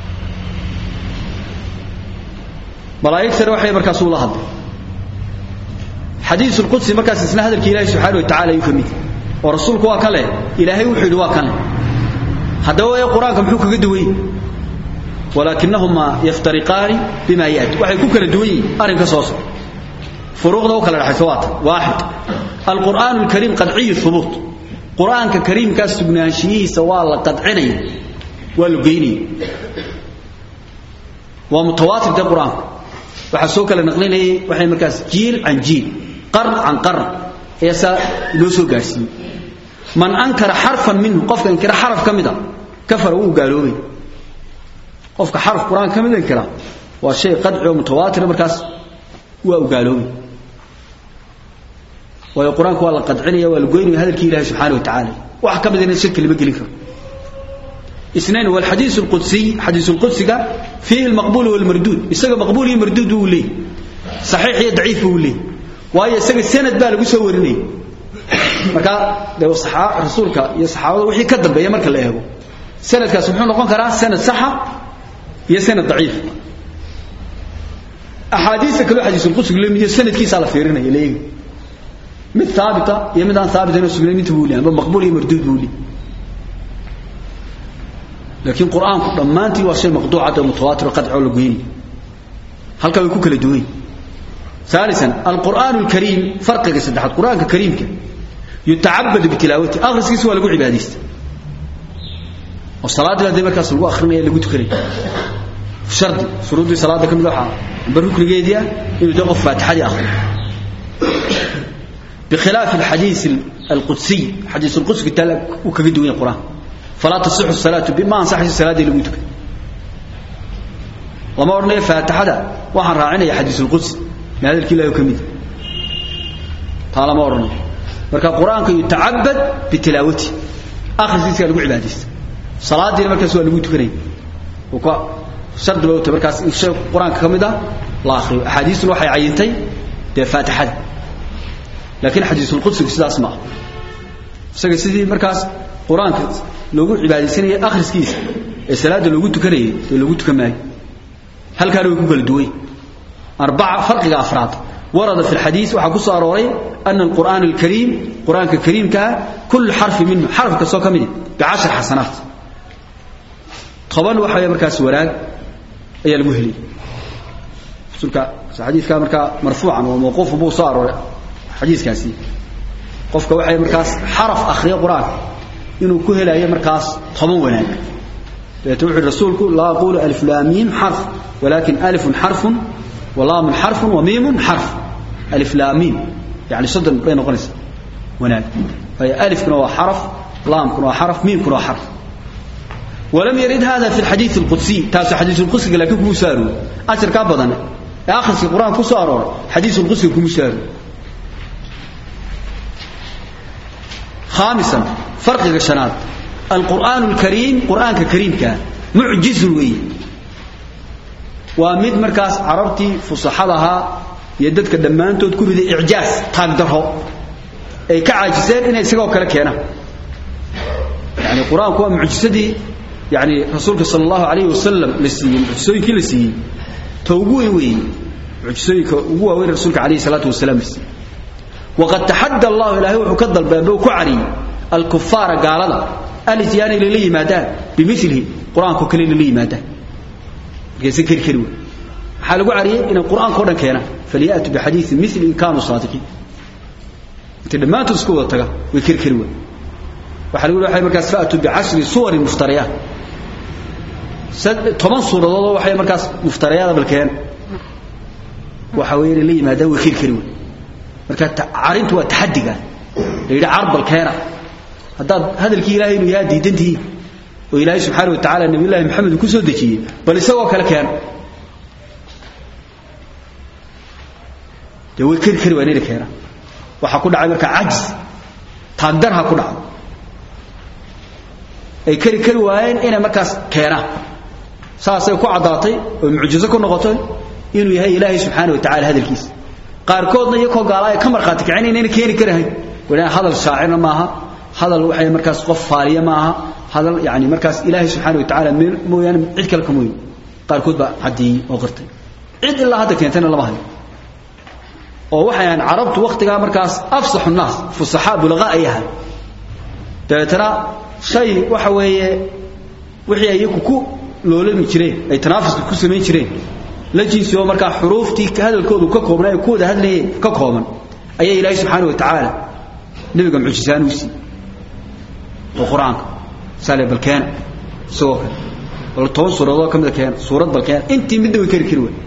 malaa'igtana waxay markaas ula hadlay xadiis ulqudsi markaas isna hadalkii ilaahay subxaana wa tacala ayuu ka mid oo rasuulku waa kan leh ilaahay wuxuu yidhi waa kan leh haddaba ee qur-aanka muxuu kaga duwan yahay walaakinahuma yaftariqaani bima yaati waxay ku kala duwan yihiin arrinka soo socda furuuqda u kala dhexaysa waa tan waaxid alqur'aanu alkariim qadciyu hubuut qur-aanka kariimkaas sugnaanshiyihiisa waa la qadcinaya waa la geynaya waa mutawaatir dee qur-aanku waxaa soo kala naqlinayay waxay markaas jiil can jiil qarn can qarn ayaa saa loo soo gaadhsiiyey man ankara xarfan minhu qofka inkira xaraf ka mid a kafara wuu gaaloobay qofka xaraf qur-aanka ka mid inkira waa shay qadci oo mutawaatira markaas waa u gaaloobay waayo qur-aanka waa la qadcinaya waa la goynaya hadalkii ilahi subxaana wa tacaala wax ka midana shirki lama gelin karo اثنين والحديث القدسي حديث القدسي فيه المقبول والمردود يسقى مقبول ومردود ولي صحيح هي ضعيف ولي وهي يسقى السند بقى لو سو ورني marka de saxaa rasuulka iyo saxaabada wixii ka dambeeyay marka la eego sanadkaas wuxuu noqon karaa sanad saxa iyo sanad daciif ahadiisa kale xadiis qudsi leeyahay sanadkiisa la fiirinaya leeyahay mid thaabita iyo mid aan thaabita inuu sugnay mid buu leeyahay maqbuul iyo mardud buu leeyahay laakiin quraanku dhamaantii waa shay maqduucada mutawaatir qadci oo la goyni halka way ku kala duwan ثالثا القرآن الكريم فرق سدحت القرآن الكريم يتعبد بتلاوته أغرس كيس ولا قول عباديست والصلاة التي مركز سلوى أخرنا اللي قلت كريم شرط شروط صلاة كم لوحة بالركن جيديا إنه تقف فاتحة آخر بخلاف الحديث القدسي حديث القدس قلت لك وكقد وين القرآن فلا تصح الصلاة بما أنصح الصلاة اللي قلت وما أرنا فاتحة وحن راعينا حديث القدس هذا الكلا يكمل طالما ورنا marka quraanka yutaabad bitilawati akhriskiisa lagu cibaadaysta salaadiina markaas waa lagu tukanaya oo ka shardi baa markaas in shay quraanka kamid ah la akhriyo axaadiisuna waxay cayintay dee faatixada laakiin xadiisul qudsigu sidaas ma aha isaga sidii markaas quraanka loogu cibaadaysanayay akhriskiisa ee salaada loogu tukanayay ee loogu tukan maayo halkaana way ku kala duway arbaca farqiga afraad ورد في الحديث وحكوس أروري أن القرآن الكريم قرآن كريم كا كل حرف منه حرف كسو كمدي بعشر حسنات طبعا وحيا مركز وراق أي المهلي سلك حديث كان مركا مرفوعا وموقوف بو صار حديث كاسي قفك وحيا مركز حرف أخري قرآن إنه كهلا أي مركز طبعا وناك توحي الرسول لا أقول ألف لامين حرف ولكن ألف حرف ولام حرف وميم حرف ألف لام ميم يعني صدر بين قنس ونال فهي ألف كنوا حرف لام كنوا حرف ميم كنوا حرف ولم يرد هذا في الحديث القدسي تاس حديث القدسي لكن كمسارو أشر كابضنا آخر في القرآن كسارو حديث القدسي كمسارو خامسا فرق الشنات القرآن الكريم قرآن كريم كان معجز وي waa mid markaas carabtii fusaxadaha iyo dadka dhammaantood ku riday icjaaz taagdaro ay ka caajiseen inay isagoo kale keenaan yani qur-aanku waa mucjisadii yani rasuulka sala allahu alayhi wasalam la siiyey mucjisooyinkii la siiyey ta ugu weyn weeye mucjisooyinka ugu waaweyn rasuulka alayhi salaatu wasalaam la siiyey waqad taxadda allahu ilaahay wuxuu ka dalbeebe ku cariyey alkufaara gaalada alityaana inay la yimaadaan bimilihi qur-aankao kale inay la yimaadaan markayse keri kari wey maxaa lagu cariyey inay qur-aanka o dhan keenaan falyaatu bixadiiin mili in kaanuu saadiqiin intay dhammaantood isku wada taga way keri kari wey waxaa lagu waay markaas faatuu bicashri suwarin muftariyaat toban suuradoodoo waxay markaas muftariyaada bal keena waxa weeye inay la yimaadaan way keri kari wey marka carintu waa taxadiga la yidhi carbal keena haddaad hadalkii ilaahay inuu yahaa diidantihiin oo ilaahay subxaana wa tacaala nabiy llaahi maxamed uu ku soo dejiyey bal isagoo kale keena dee way keri kari waa inayna keenaan waxaa ku dhacay markaa cajis taagdarha ku dhacdo ay keri kari waayeen inay markaas keenaan saasay ku caddaatay oo mucjizo ku noqotay inuu yahay ilaahay subxaana wa tacala hadalkiisa qaarkoodna iyakoo gaala ay ka markhaati kicin inayna keeni karahayn wadhaan hadal shaacirna maaha hadal waxay markaas qof faaliya maaha hadal yani markaas ilaahay subxaana wa tacaala mooyaane cid kale kamoy qaarkood baa caddeeyey oo qirtay cid ilaa hadda keentayna lama hayo oo waxay ahayn carabtu waktigaa markaas afsaxu naas fusaxaa bulaqa ay ahay dabeetana shay waxa weeye wixii ay iyaku ku loolami jireen ay tanaafuska ku samayn jireen la jinsi oo markaa xuruuftii hadalkoodu ka koobnaa ee ku wada hadlayeen ka kooban ayaa ilaahay subxaana wa tacaala nebiga mucjisaan u siiyey oo qur-aanka sale bal keena isagoo kale bal toban suuradood ka mida keena suurad bal keena intii midna way keri kari wey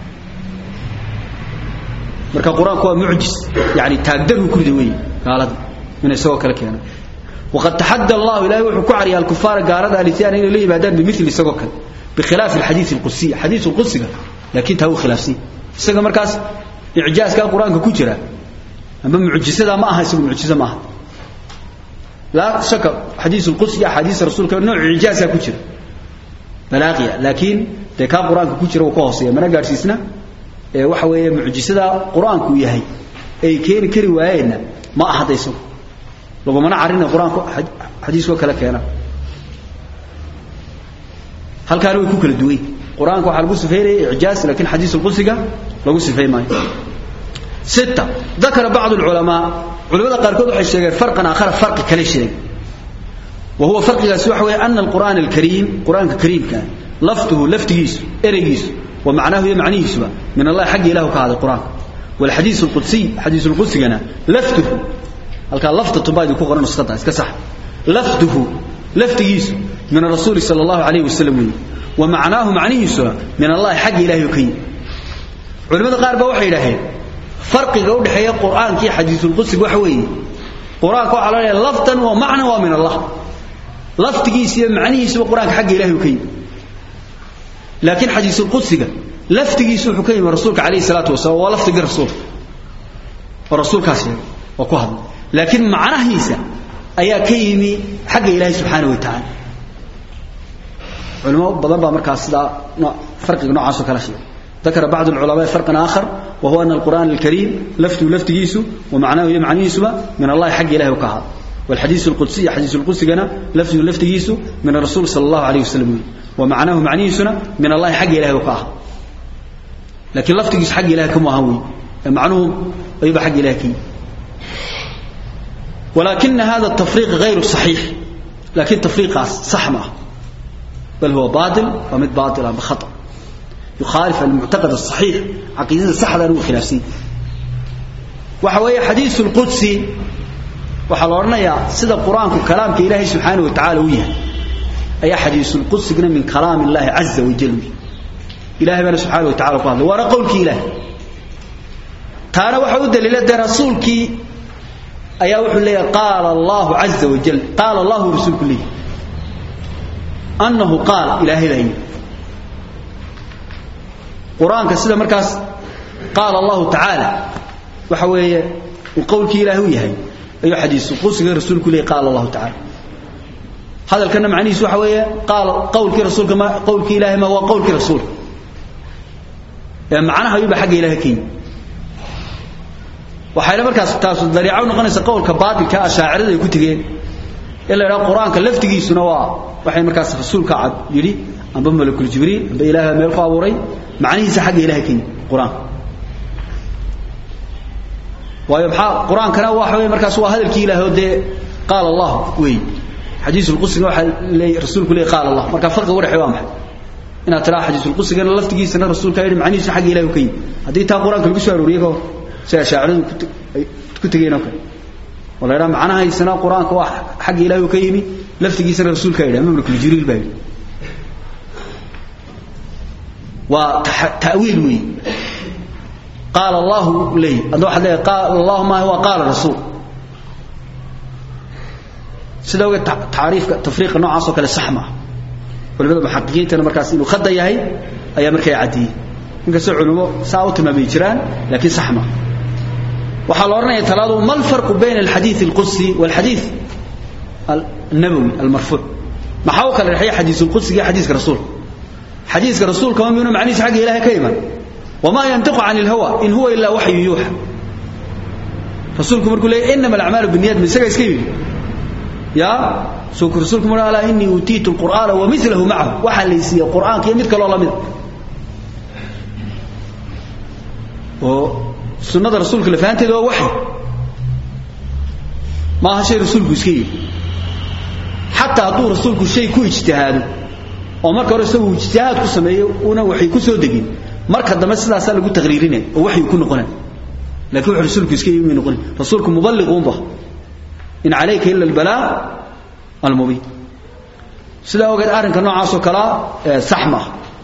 marka qur-aanku waa mucjis yani taagdaruu ku rida wey gaalada ina isagoo kale keena waqad taxadda allahu ilahay wuxuu ku cariyay alkufaara gaalada alityana inay la yimaadaan bimili isagoo kale bikhilaaf alxadiid alqudsiy xadiid alqudsiga laakiin taa uu khilaafsan isaga markaas icjaazka qur-aanka ku jira amba mucjisada ma aha isagu mucjiso ma aha laa shaka xadiis alqudsi axaadiis rasuulka nooc icjaaza ku jira balaaqiya laakiin dee kaa qur-aanka ku jira uu ka hooseeya mana gaadhsiisna ee waxa weeye mucjisada qur-aanku yahay ay keeni kari waayeenna ma aha da isagu lagumana carina qur-aanku xadiiskoo kale keena halkaana way ku kala duway qur-aanka waxaa lagu sifeynaya icjaaz laakiin xadiis alqudsiga lagu sifeyn maayo ستة ذكر بعض العلماء علماء قاركود waxay sheegeen farqan aakhar farqi kale sheeg وهو فرق gaas waxa weeye أن القرآن الكريم قرآنka كريمka laftuhu laftigiisu ereygiisu ومعناه iyo macnihiisuba min Allah xagga ilahu ka haday quraanka والحديث القدسي حديث القدسينا لفته halka lafta tubaadi ku qoran nusqada iska sax laftuhu laftigiisu min الرسول صلى الله عليه وسلم ومعناه macnihiisu min Allah xagga ilahu ka culimada qaar ba waxay yiraahdeen farqiga u dhaxeeya quraanka iyo xadiisul qudsiga waxa weeye quraanka waxa la leeyahay laftan wa macna wa min Allah laftigiisa iyo macnihiisa quraanka xagga ilaahay uu ka yimid laakiin xadiisul qudsiga laftigiisa wuxuu ka yimid rasuulka kaleey salaatu wasalaam waa laftiga rasuulka oo rasuulkaas oo ku hadlay laakiin macnahiisa ayaa ka yimi xagga ilaahay subxaanahu wa tacaala culimo badan baa markaas sidaa farqiga noocaasoo kala sheegay ذكر بعض العلماء فرقا آخر وهو أن القرآن الكريم لفته لفتجيسه ومعناه يمعنى يسمى من الله حق إله وكهذا والحديث القدسي حديث القدسي كان لفته لفتجيسه من الرسول صلى الله عليه وسلم ومعناه معني يسمى من الله حق إله وكهذا لكن لفتجيس حق إله كم هوي معناه يبقى حق إله كي ولكن هذا التفريق غير صحيح لكن تفريق صح معه بل هو باطل ومد باطل بخطأ يخالف المعتقد الصحيح عقيدة صحة هو خلافسين وحوية حديث القدسي وحلورنا يا سيدة القرآن كلام إلهي سبحانه وتعالى وياه أي حديث القدس من كلام الله عز وجل إلهي بنا سبحانه وتعالى قال وانا قولك إلهي تانا وحود دليل رسولك أيا وحو لي قال الله عز وجل قال الله رسولك لي أنه قال إلهي لهي قرآنك سيدا مركز قال الله تعالى وحوية وقولك إلهي ويهي أي حديث وقوسك رسولك لي قال الله تعالى هذا الكلام معني سوى حوية قال قولك رسولك ما قولك إلهي ما هو قولك رسول يعني معناها يبقى حق إلهي كين waxayna markaas taas dariico noqonaysa qowlka baadilka ashaacirada ay ku tageen ila ila quraanka laftigiisuna waa waxay markaas rasuulka cad yiri amba malakul jibriil amba ilaaha meel ku abuuray macnihiisa xagga ilaaha keen quraan waayo maxaa quraankana waxa weey markaas waa hadalkii ilaahay de qaal allah way xadiis ulqudsi waxa leeyahay rasuulku leeyahay qaal allah marka farqiga waraxay waa maxay inaad tiraa xadiis ulqudsigana laftigiisana rasuulka yiri macnihiisa xagga ilaahay keen hadii taa quraanka lagu soo arooriyay sida shaaciradu ku tageen oo kale wala ira macnaha isna quraanka wax xaq ilaahay ka yimi laftigiisana rasuulka yidhi ama malakul jibriil baa yidhi wa ta'wil wi قال الله لي أدو حد قال الله ما هو قال الرسول سيدا تعريف تفريق نوع عصو كلا سحمة ولبدا محققين تنا مركز إنه خد يهي أي مركز عدي inkastoo culimo saa u tilmaamay jiraan laakiin sax ma waxaa la oranaya talaadu ma alfarqu bayna alxadiith alqudsi walxadiith النبوي المرفوع ما حاول كان الحقيقة حديث القدس جاء حديث رسول حديث رسول كمان منه معنيش حق إله كيما وما ينطق عن الهوى إن هو إلا وحي يوحى رسولكم يقول لي إنما الأعمال بالنيات من سجى سكيب يا سوك رسولكم قال إني أوتيت القرآن ومثله معه وحل يسي القرآن كي مثل الله مثل وسنة رسولك اللي فهمت هو وحي ما ها شيء رسولك سكيب حتى هدو رسولك شيء كو اجتهاده oo marka hore isagu ijtihaad ku sameeyo una waxay ku soo degin marka dambe sidaas lagu taqriirinay oo waxay ku noqonay laakiin wuxuu rasuulku iska yimi noqonay rasuulku muballigh ba in alayka illa albala almubin sida ogeed arrinka noocaas oo kala saxma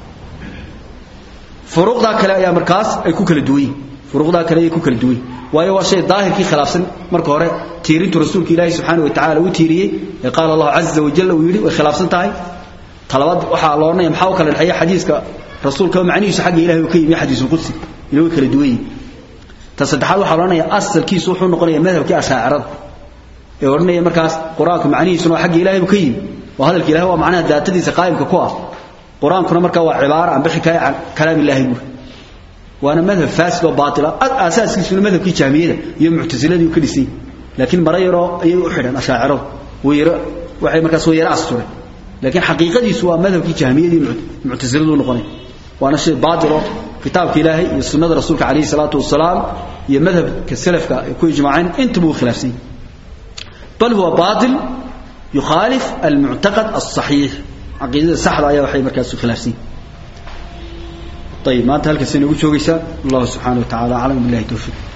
furuqda kale ayaa markaas ay ku kala duwan furuqda kale ay ku kala duwan waayo waa shay daahirkii khilaafsan marka hore tiirintu rasuulka ilaahay subxaanahu wa ta'ala uu tiiriyay ee qaal allah azza wa jalla uu yiri way khilaafsan tahay talabaad waxa la oranaya maxaa kala dhaxay xadiiska rasuulka macnihiisu xagga ilaahay uu ka yimi xadiisul qudsi inuu kala duwan ta saddexaad waxa la oranaya asalkiisu wuxuu noqonayaa madhabkii ashaacirada ee oranaya markaas quraanku macnihiisu waa xagga ilaahay uu ka yimi waa hadalka ilaahay waa macnaha daatadiisa qaayimka ku ah quraankuna marka waa cibaara aan bixi kay kalaam ilaahay buu waana madhab faasid oo baatila asaaskiisu madhabkii jaamiyada iyo mu'taziladii ka dhisay laakiin marayro ayay u xidhan ashaaciradu weeyro waxay markaas weeyro asturay لكن حقيقة سوى مذهب كي جهمية معتزلة نقني وانا شيء باطل كتاب إلهي السنة رسولك عليه الصلاة والسلام هي مذهب كالسلف كوي جماعين انتبهوا خلافسين بل هو باطل يخالف المعتقد الصحيح عقيدة السحر آية وحي مركز خلافسين طيب ما انتهى الكسين يقول شو الله سبحانه وتعالى أعلم بالله توفيق